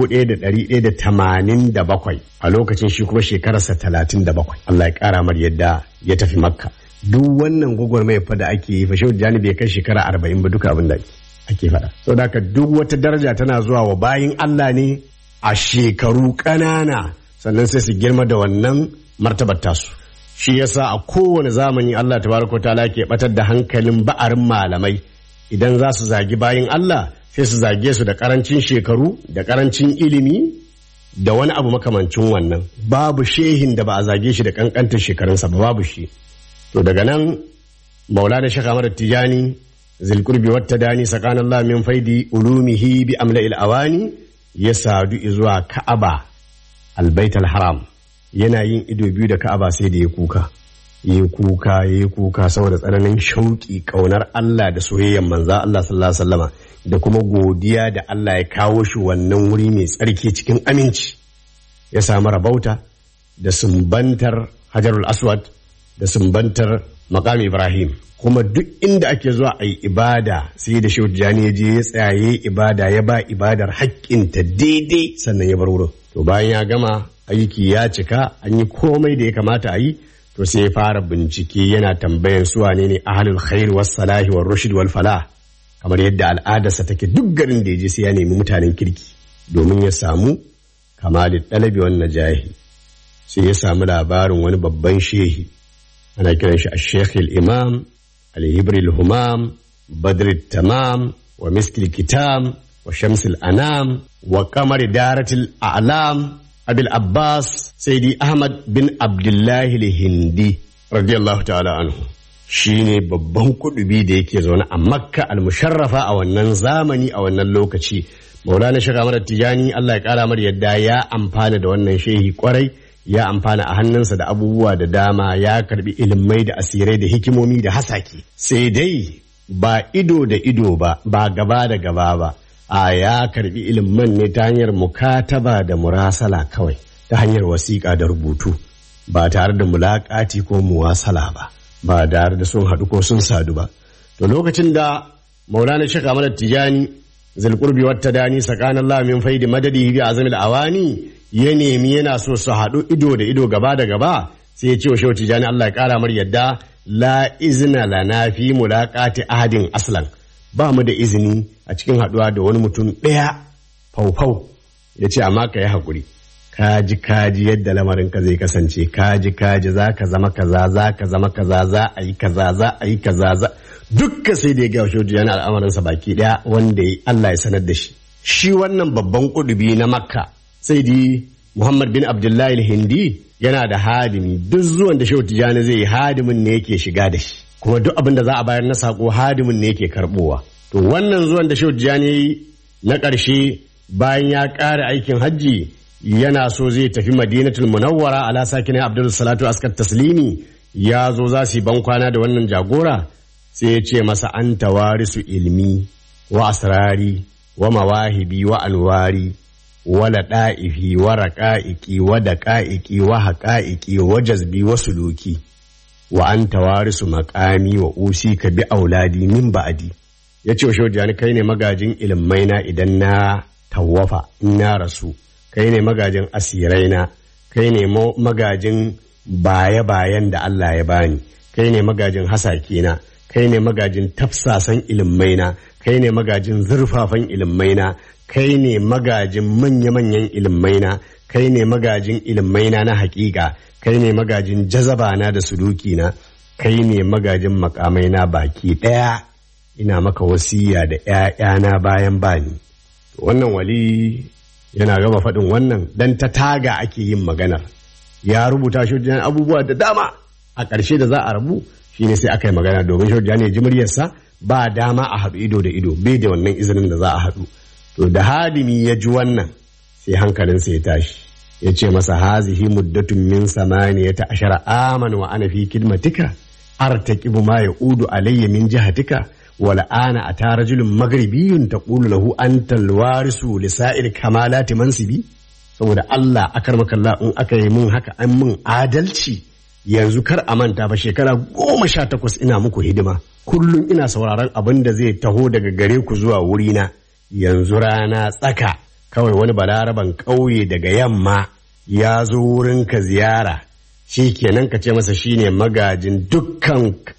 1187 a lokacin shi kuma shekararsa 37 Allah ya kara mar yadda ya tafi makka duk wannan gwagwarmaya fa da ake yi fa shehu jani bai kai shekara 40 ba duka abin da ake ake faɗa. So da duk wata daraja tana zuwa wa bayin Allah ne a shekaru ƙanana sannan sai su girma da wannan martabar tasu. Shi yasa a kowane zamani Allah tabaraka ta'ala ke batar da hankalin ba'arin malamai idan za su zagi bayin Allah sai su zage su da karancin shekaru da karancin ilimi da wani abu makamancin wannan babu shehin da ba a zage shi da kankantar shekarunsa ba babu shi to daga nan maulana shaka mara tijani zilkurbi wata dani sakan Allah min faidi ulumihi bi amla awani ya sadu zuwa Ka'aba albait haram yana yin ido biyu da Ka'aba sai da ya kuka ya kuka ya kuka saboda tsananin shauki kaunar Allah da soyayyen manza Allah sallallahu alaihi wasallama da kuma godiya da Allah ya kawo shi wannan wuri mai tsarki cikin aminci ya samu rabauta da sumbantar Hajarul Aswad da sumbantar Maqam Ibrahim kuma duk inda ake zuwa a yi ibada sai da shehu jani ya je ya tsaye ibada ya ba ibadar haƙƙinta daidai sannan ya bar wurin to bayan ya gama aiki ya cika an yi komai da ya kamata a yi to sai ya fara bincike yana tambayan su wane ne ahlul khair was salahi war rushd wal falah kamar yadda al'adarsa take duk garin da ya je sai ya nemi mutanen kirki domin ya samu kamalin dalabi wan najahi sai ya samu labarin wani babban shehi ana kiran shi a imam الهبر الهمام بدر التمام ومسك الكتام وشمس الأنام وقمر دارة الأعلام أبي العباس سيدي أحمد بن عبد الله الهندي رضي الله تعالى عنه shine babban kudubi da yake zaune a makka al-musharrafa a wannan zamani a wannan lokaci maulana shaka mara tijani allah ya kara mar yadda ya amfana da wannan shehi kwarai ya amfana a hannunsa da abubuwa da dama ya karbi ilimai da asirai da hikimomi da hasaki sai dai ba ido da ido ba ba gaba da gaba ba a ya karbi ilimin ne ta hanyar mukataba da murasala kawai ta hanyar wasiƙa da rubutu ba tare da mulaƙati ko muwasala ba ba tare da sun haɗu ko sun sadu ba to lokacin da maulana shaka mana tijani zulqurbi wata dani tsakanin min faidi madadi bi azamil awani ya nemi yana so su haɗu ido da ido gaba da gaba sai ya ce wa shehu tijani Allah ya ƙara mar yadda la izina lana fi mulaqati ahadin aslan ba mu da izini a cikin haɗuwa da wani mutum ɗaya faufau ya ce amma ka yi haƙuri kaji kaji yadda lamarin ka zai kasance kaji kaji za ka zama kaza za ka zama kaza za a yi kaza za a yi kaza za dukka sai da ya gawa shehu tijani al'amarinsa baki ɗaya wanda Allah ya sanar da shi shi wannan babban kudubi na makka sai di Muhammad bin Abdullahi hindi yana da hadimi duk zuwan da Shehu Tijjani zai yi hadimin ne yake shiga da shi kuma duk abin da za a bayar na sako hadimin ne yake karbowa to wannan zuwan da Shehu Tijjani na ƙarshe bayan ya ƙara aikin hajji yana so zai tafi Madinatul Munawwara ala sakin Abdul Salatu askar taslimi ya zo za su yi bankwana da wannan jagora sai ya ce masa an tawarisu ilmi wa asrari wa mawahibi wa anwari wala ɗa'ifi wa raƙa'iƙi wa daƙa'iƙi wa haƙa'iƙi wa jazbi wa suluki wa an tawarisu maƙami wa usi ka bi auladi min ba'adi ya ce wa shaujani kai ne magajin ilimai na idan na tawafa in na rasu kai ne magajin asirai na kai ne magajin baya-bayan da Allah ya bani kai ne magajin hasake na kai ne magajin tafsasan ilimmai na kai ne magajin zurfafan ilimmai na kai ne magajin manya-manyan ilimmai na kai ne magajin ilimmai na na hakika kai ne magajin jazaba na da suluki na kai ne magajin makamai na baki ɗaya ina maka wasiya da ‘ya'yana bayan bani wannan wali yana gama faɗin wannan dan ta taga ake yin maganar ya rubuta shi abubuwa da dama a ƙarshe da za a rabu shine sai aka yi magana domin shi ne ji muryarsa ba dama a haɗu ido da ido bai da wannan izinin da za a haɗu to da hadimi ya ji wannan sai hankalinsa ya tashi ya ce masa hazihi muddatun min samaniyata ashara aman wa ana fi kidmatika artaqibu ma yaudu alayya min jihatika wal ana ata rajulun maghribiyun taqulu lahu anta alwarisu li sa'ir kamalati mansibi saboda Allah akar makalla in aka yi mun haka an mun adalci yanzu kar a manta ba shekara goma sha takwas ina muku hidima kullum ina sauraron abin da zai taho daga gare ku zuwa wurina yanzu rana tsaka kawai wani balaraban ƙauye daga yamma ya zo wurinka ziyara shi kenan ka ce masa shine magajin dukkan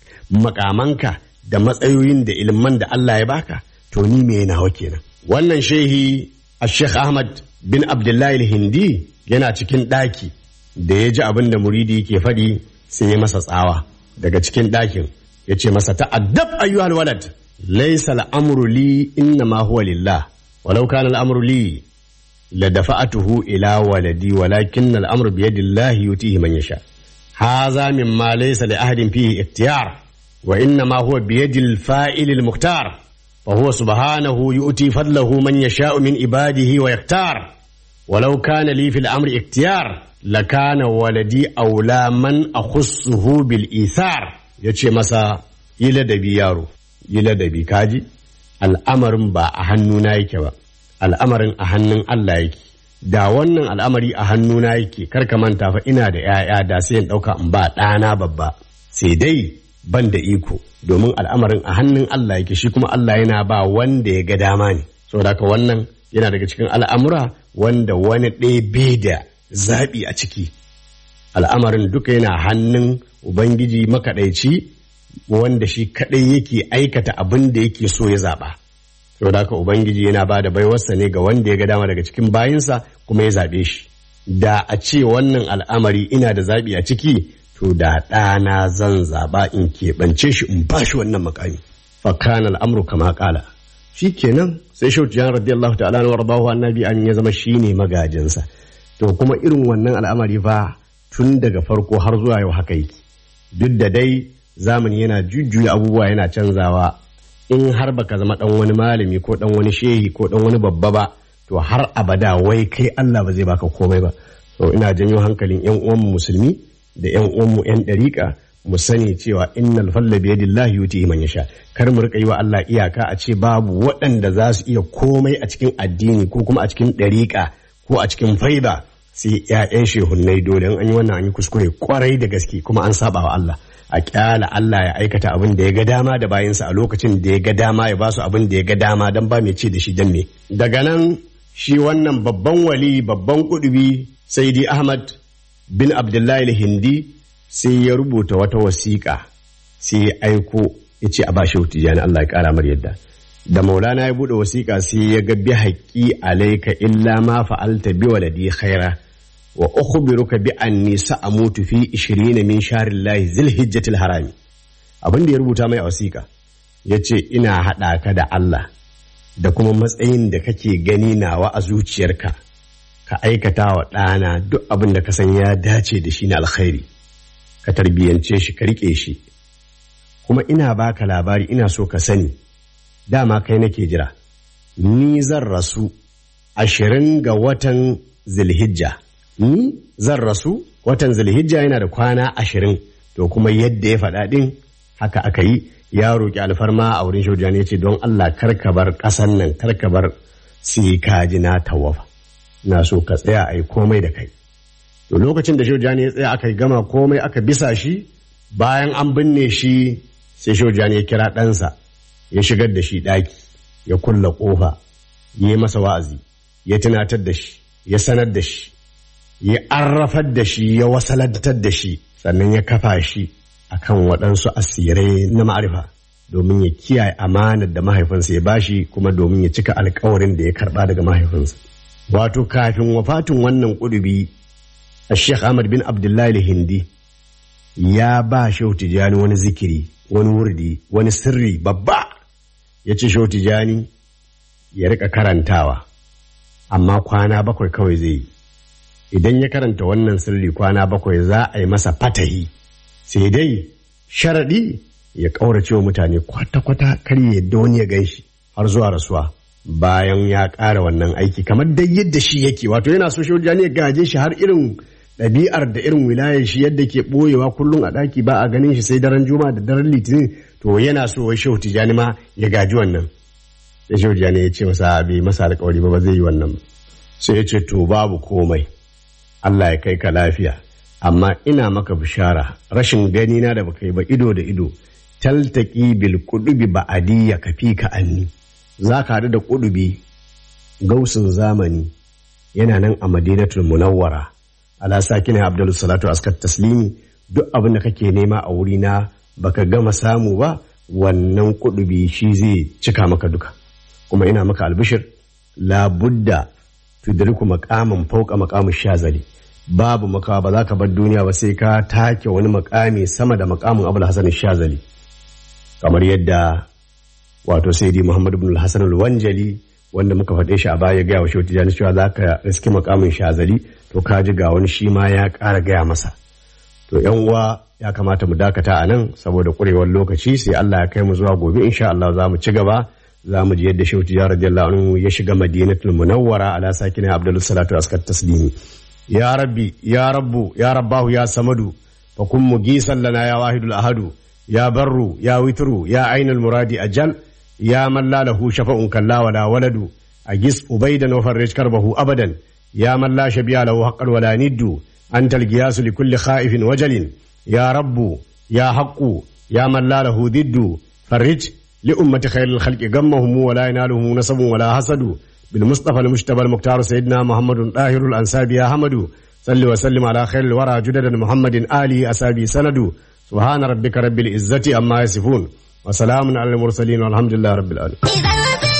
makamanka da matsayoyin da ilman da Allah ya baka to ni me nawa kenan wannan shehi a Sheikh Ahmad bin Abdullahi hindi yana cikin ɗaki da ya ji abin da muridi ke faɗi sai ya masa tsawa daga cikin ɗakin ya ce masa ta'addab ayyuhal walad laysa al'amru li inna ma huwa lillah walau kana al'amru li la dafa'atuhu ila waladi walakin al'amru bi yadillahi yutihi man yasha hadha mimma laysa li ahadin fihi ikhtiyar wa inna ma huwa bi yadil fa'il al mukhtar fa huwa subhanahu yu'ti fadlahu man yasha'u min ibadihi wa yaktar ولو كان لي في الأمر اختيار لكان ولدي أولى من أخصه بالإيثار yace masa yi ladabi yaro yi ladabi kaji al'amarin ba a hannuna yake ba al'amarin a hannun Allah yake da wannan al'amari a hannuna yake karka manta fa ina da ‘ya'ya da sai in ɗauka in ba ɗana babba sai dai ban da iko domin al'amarin a hannun Allah yake shi kuma Allah yana ba wanda ya ga dama ne saboda haka wannan yana daga cikin al'amura wanda wani ɗaya bai da zaɓi a ciki al'amarin duka yana hannun ubangiji makaɗaici wanda shi kaɗai yake aikata abin da yake so ya zaɓa saboda haka ubangiji yana ba da baiwarsa ne ga wanda ya ga dama daga cikin bayinsa kuma ya zaɓe shi da a ce wannan al'amari ina da zaɓi a ciki to da ɗana zan zaɓa in keɓance shi in ba shi wannan makami fakana al'amru kama ƙala shi kenan sai shautu jan radiyallahu ta'ala na warbahu annabi an ya zama shine magajinsa to kuma irin wannan al'amari fa tun daga farko har zuwa yau haka yake duk da dai zamani yana jujjuya abubuwa yana canzawa in har baka zama dan wani malami ko dan wani shehi ko dan wani babba ba to har abada wai kai Allah ba zai baka komai ba to ina janyo hankalin yan uwanmu musulmi da yan uwanmu yan dariƙa mu sani cewa innal falla bi yadillahi yuti man yasha kar mu rika yi wa Allah iyaka a ce babu waɗanda za su iya komai a cikin addini ko kuma a cikin ɗariƙa ko a cikin faida sai ƴaƴan shehunnai dole an yi wannan an yi kuskure kwarai da gaske kuma an saba wa Allah a kyala Allah ya aikata abin da ya ga dama da bayansa a lokacin da ya ga dama ya ba su abin da ya ga dama dan ba mai ce da shi dan me daga nan shi wannan babban wali babban kudubi saidi Ahmad bin Abdullahi hindi sai ya rubuta wata wasiƙa sai ya aiko ya ce a ba shi tijani Allah ya ƙara mar yadda da maulana ya buɗe wasiƙa sai ya ga bi haƙƙi alaika illa ma fa'alta bi waladi khaira wa ukhbiruka bi anni sa'amutu fi 20 min shahrillahi zilhijjatil harami abin da ya rubuta mai a wasiƙa yace ina haɗa ka da Allah da kuma matsayin da kake gani nawa a zuciyarka ka aikata wa ɗana duk abin da ka san ya dace da shi na alkhairi ka tarbiyyance shi ka riƙe shi kuma ina baka labari ina so ka sani dama kai nake jira ni zan rasu ashirin ga watan zilhijja ni zan rasu watan zilhijja yana da kwana ashirin to kuma yadda ya faɗa ɗin haka aka yi ya roƙi alfarma a wurin shaujani ya ce don Allah karka bar ƙasan nan karka bar sai ka ji na tawafa na so ka tsaya a yi komai da kai to lokacin da shaujani ya tsaya aka gama komai aka bisa shi bayan an binne shi sai shaujani ya kira ɗansa ya shigar da shi ɗaki ya kulla ƙofa ya yi masa wa'azi ya tunatar da shi ya sanar da shi ya arrafar da shi ya wasalantar da shi sannan ya kafa shi akan waɗansu asirai na ma'arifa domin ya kiyaye amanar da mahaifinsa ya bashi kuma domin ya cika alkawarin da ya karɓa daga mahaifinsa wato kafin wafatin wannan ƙudubi a sheikh ahmad bin abdullahi hindi ya ba shehu tijani wani zikiri wani wurdi wani sirri babba ya ce shehu tijani ya rika karantawa amma kwana bakwai kawai zai yi idan ya karanta wannan sirri kwana bakwai za a yi masa fatahi sai dai sharaɗi ya ƙaurace wa mutane kwata-kwata kar ya yadda wani ya gan shi har zuwa rasuwa bayan ya ƙara wannan aiki kamar dai yadda shi yake wato yana so shi ya gaje shi har irin ɗabi'ar da irin wilayar shi yadda ke ɓoyewa kullum a ɗaki ba a ganin shi sai daren juma da daren litinin to yana so wai shehu tijani ma ya gaji wannan sai shehu tijani ya ce masa bai masa alƙawari ba ba zai yi wannan ba sai ya ce to babu komai Allah ya kai ka lafiya amma ina maka bishara rashin gani na da baka yi ba ido da ido taltaki bil kudubi ba'adiyya ka fi ka anni za ka haɗu da kudubi gausin zamani yana nan a madinatul munawwara ala sakina abdul salatu askar taslimi duk abin da kake nema a wuri na baka gama samu ba wannan kudubi shi zai cika maka duka kuma ina maka albishir labudda tudriku maqaman fauka maqamu shazali babu makawa ba za ka bar duniya ba sai ka take wani makami sama da makamin abul hasan shazali kamar yadda wato sayyidi muhammad ibn hasan al-wanjali wanda muka faɗe shi a baya gaya wa shehu tijani cewa za ka riski makamin shazali to ka ji ga wani shi ma ya ƙara gaya masa to yan uwa ya kamata mu dakata a nan saboda ƙurewar lokaci sai Allah ya kai mu zuwa gobe insha Allah za mu ci gaba za mu ji yadda shehu tijani radiyallahu anhu ya shiga madinatul munawwara ala sakina abdul salatu askar taslimi ya rabbi ya rabbu ya rabbahu ya samadu fa kun mugisan lana ya wahidul ahadu ya barru ya witru ya ainul muradi ajal يا من لا له شفاء كلا ولا ولد أجس أبيدا وفرج كربه أبدا يا من لا شبيه له حقا ولا ند أنت القياس لكل خائف وجل يا رب يا حق يا من لا له ضد فرج لأمة خير الخلق غمهم ولا ينالهم نسب ولا حسد بالمصطفى المجتبى المختار سيدنا محمد طاهر الأنساب يا حمد صل وسلم على خير الورى جدد محمد آله أسابي سند سبحان ربك رب العزة أما يصفون وسلام على المرسلين والحمد لله رب العالمين